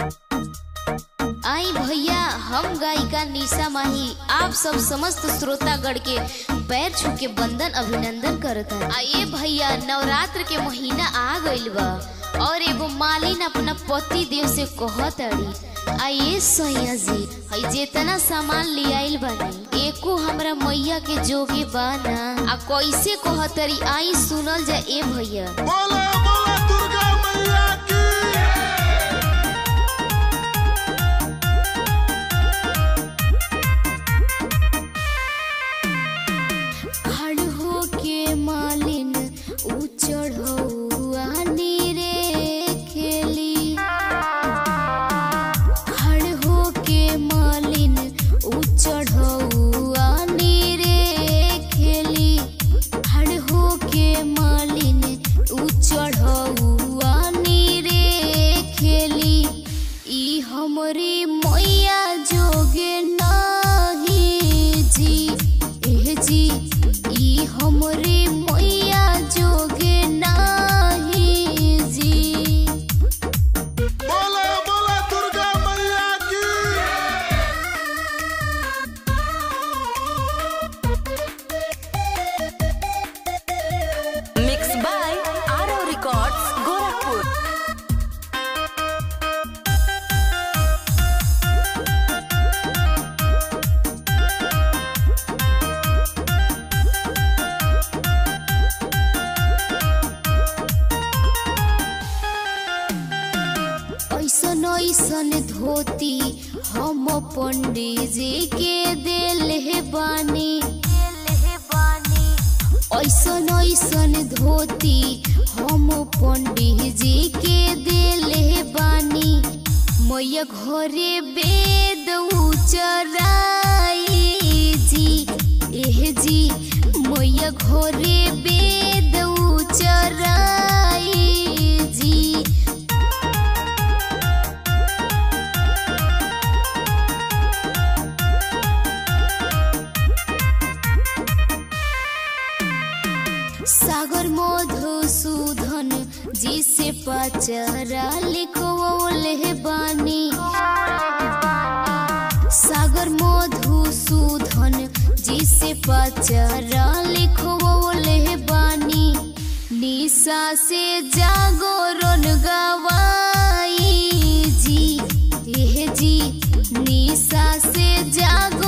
आई भैया हम गायिका निशा माही आप सब समस्त श्रोतागण के पैर छू के बंदन अभिनंदन करत है आइए भैया नवरात्र के महीना आ गइल बा और एगो मालिन अपना पति देव से कहत अड़ी आइए सैया जी हई जेतना सामान ले आइल बानी एको हमरा मैया के जोगे बाना आ कैसे कहतरी आई सुनल जा ए भैया बोला बोला दुर्गा मैया की खड़ हो के मालिन ऊ चढ़ौआ नीरे खेली खड़ हो के मालिन ऊ चढ़ौआ नीरे खेली खड़ हो के मालिन ऊ चढ़ौआ नीरे खेली ई हमरे मैया जोगे नाही जी एह जी ई हमरे मैया जोगे नाही जी बोला बोला दुर्गा मैया की Mixed by Arrow Records, Gorakhpur. ऐसन ऐसन धोती हम पंडित जी के दिल है बानी ऐसन ऐसन धोती हम पंडित जी के दिल है बानी मैया घरे वेद उचराई जी एह जी मैया घरे वेद उचराई जी सागर मधुसूदन जी से पचरा लिखवले बानी सागर मधुसूदन जी से पचरा लिखवले बानी निशा से जागरण गवाई जी एह जी निशा से जाग